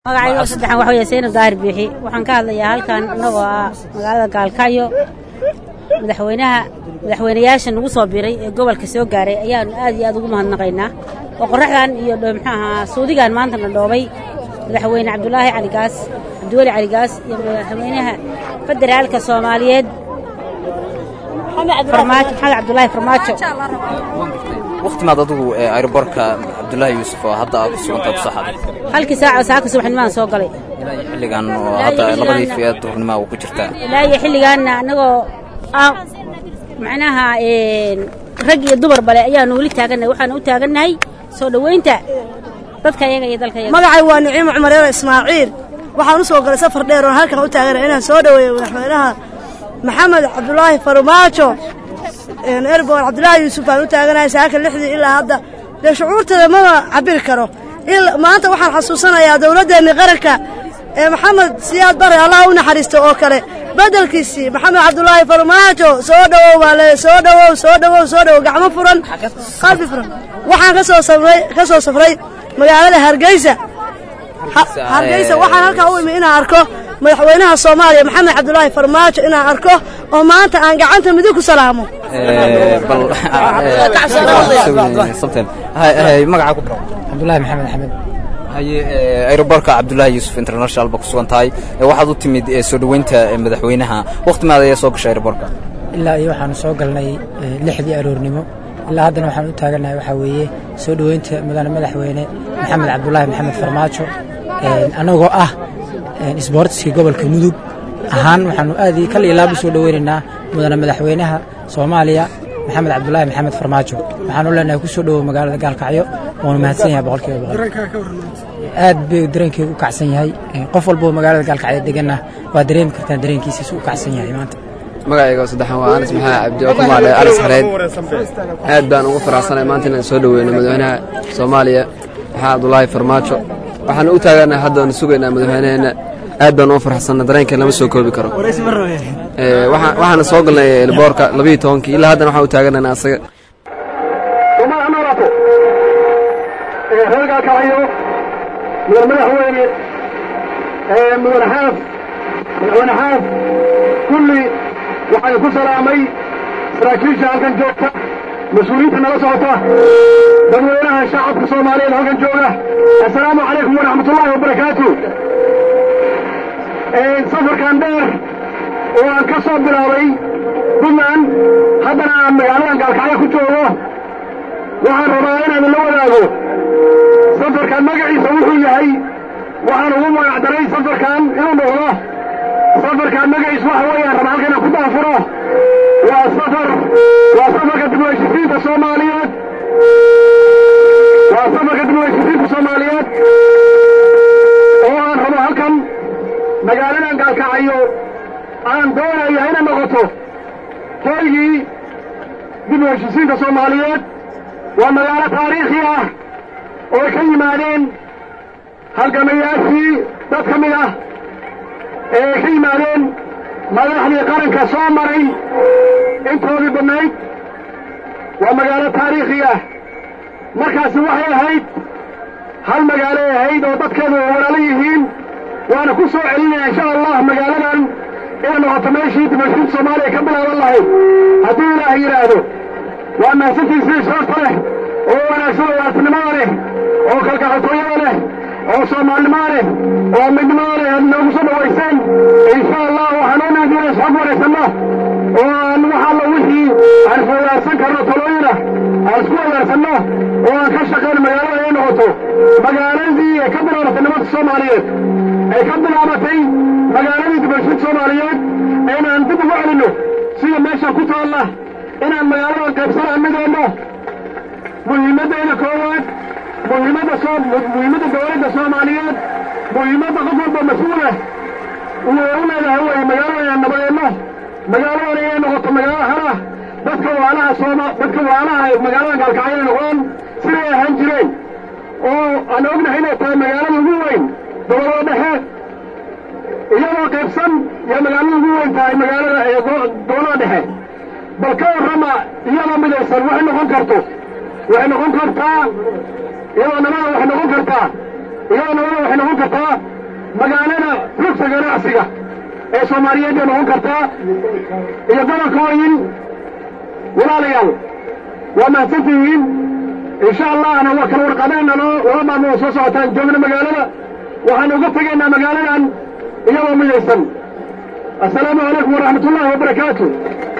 magacayga saddexan waxa weeye seyna daahir biixi waxaan ka hadlayaa halkan innagoo ah magaalada gaalkaayo madaxweynaha madaxweynayaasha nagu soo biray ee gobolka soo gaaray ayaanu aad iyo aad ugu mahadnaqaynaa oo qorraxdan iyo muxuu ahaa suudigan maantana dhoobay madaxweyne cabdulaahi caligaas cabdiweli caligaas iyo madaxweynaha federaalka soomaaliyeed farmaajo maxamed cabdulaahi farmaajo wakhtimaad adigu ee aerobortka cabdulaahi yuusuf oo hadda aad ku sugantaa ku soo xaday halkii saaco saaka subaxnimaan soo galay ilaa iyo xilligan oo hadda labadii fi'eed duhurnima uu ku jirtaa ilaa iyo xilligaanna annagoo ah macnaha rag iyo dumar bale ayaanu weli taagannahay waxaanu u taagannahay soo dhoweynta dadka yaga iyo dalka yaga magacay waa niciimo cumareero ismaaciil waxaan u soo galay safar dheer oon halkan u taaganay inaan soo dhoweeyo madaxweynaha maxamed cabdulaahi farmaajo erbor cabdulaahi yuusuf aan u taaganahay saaka lixdii ilaa hadda dee shucuurteeda mama cabiri karo maanta waxaan xasuusanayaa dowladdeenni qaranka ee maxamed siyaad bare allah u naxariisto oo kale beddelkiisii maxamed cabdulaahi farmaajo soo dhowow baa le soo dhowow soo dhowow soo dhowow gacmo furan qalbi furan waxaan ka soo safray ka soo safray magaalada hargeysa hargeysa waxaan halkaa u imi inaan arko madaxweynaha soomaaliya maxamed cabdulaahi farmaajo inaan arko oo maanta aan gacanta midig ku salaamo magaca ku cabdulaahi maxamed axmed haye aerobortka cabdulaahi yuusuf international ba ku sugan tahay waxaad u timid soo dhoweynta madaxweynaha wakhtimaada ayaa soo gashay aerobortka ilaa iyo waxaanu soo galnay lixdii aroornimo ilaa haddana waxaan u taagannahay waxaa weeye soo dhoweynta mudane madaxweyne maxamed cabdulaahi maxamed farmaajo annagoo ah isboortiskii gobolka mudug ahaan waxaanu aad kal iyo laab u soo dhoweynaynaa mudane madaxweynaha soomaaliya maxamed cabdulaahi maxamed farmaajo waxaanu leenahay ku soo dhowow magaalada gaalkacyo waanu mahadsan yahay boqolkiiba boqol aad bay dareenkeedu u kacsan yahay qof walboo magaalada gaalkacyo deganna waa dareemi kartaa dareenkiisiisu u kacsan yahay maanta magacayga saddexan waa anas maxamed cabdi oo ku maadhe anas xareed aad baan ugu faraxsanay maanta inaan soo dhoweyno madaxweynaha soomaaliya maxamed cabdulaahi farmaajo waxaan u taaganahay haddaanu sugaynaa madaxweyneheenna aad baan ugu farxsanna dareenkeen lama soo koobi karo waxaana soo galnay elboorka labiiyo tobankii ilaa haddana waxaan u taaganayna asaga reer gaalkacyo mudan madaxweyne mudan xaaf madaxweyne xaaf kulli waxaan ku salaamay saraakiisha halkan joogta mas-uuliyiinta nala socota dadweynaha shacabka soomaaliyeed halkan jooga assalaamu calaykum waraxmatullaahi wabarakaatu safarkan dheer oo aan ka soo bilaabay puntland haddana aan magaaladan gaalkacyo ku joogo waxaan rabaa inaan la wadaago safarkan magaciisa wuxuu yahay waxaan ugu magacdaray safarkan inuu noqdo safarkan magaciis waxa weeyaan raba halka inaan ku daafuro waa safar waa safarka dib u heshisiinta soomaaliyeed waa safarka dib u heshisiinta soomaaliyeed oo aan rabo halkan magaaladan gaalkacayo aan doonaya inay noqoto hoygii dib u heshisiinta soomaaliyeed waa magaalo taariikhi ah oo ay ka yimaadeen halgamayaashii dad ka mid ah ee ay ka yimaadeen madaxdii qaranka soo maray intoodii badnayd waa magaalo taariikhi ah markaasi waxay ahayd hal magaaloay ahayd oo dadkeedu walaalo yihiin waana ku soo celinaya insha allah magaaladan inay noqoto meeshii dibashiinta soomaaliya ka bilaaban lahayd hadduu ilaah yidhaahdo waa mahadsantiisii sharafta leh oo wanaagsan oo waartinimada leh oo kalgacaltooyada leh oo soomaalinimada leh oo midnimada leh aad noogu soo dhawayseen insha allah waxaan oo naadiina isxog waraysanno oo aan wax alla wixii aan iswadaarsan karno talooyina aan isku wadaarsanno oo aan ka shaqayno magaalada ay noqoto magaaladii ay ka bilaabatay nimanka soomaaliyeed ay ka bilaabatay magaaladii dibashiinta soomaaliyeed inaan dib ugu celinno sida meesha ku taalla inaan magaaladan qaybsanaa mideenno muhiimaddeeda koowaad muhiimadda soo muhiimadda dawladda soomaaliyeed muhiimadda qof walba mas-uulah uu u leedahay wey magaaladan inaan nabadeenno magaaladan inay noqoto magaalo hala dadka waalaha sooma dadka waalaha magaaladan gaalkacyo inay noqdaan siday ahaan jireen oo aan ognahay inay tahay magaalada ugu weyn gobollada dhexe iyadoo qaybsan yaa magaalada ugu weyn tahay magaalada ee gobollada dhexe bal ka warrama iyadoo midaysan waxay noqon karto waxay noqon kartaa iyadoo nabada waxay noqon kartaa iyadoo nabada waxay noqon kartaa magaalada rugta ganacsiga ee soomaaliyeed bay noqon kartaa iyo gobolkooyin walaalayaal waa mahadsantihiin insha allahna waa kala warqabeennano laba maalmood soo socotaan joogna magaalada waxaan uga tegaynaa magaaladan iyadoo midaysan assalaamu calaykum waraxmat ullaahi wabarakaatu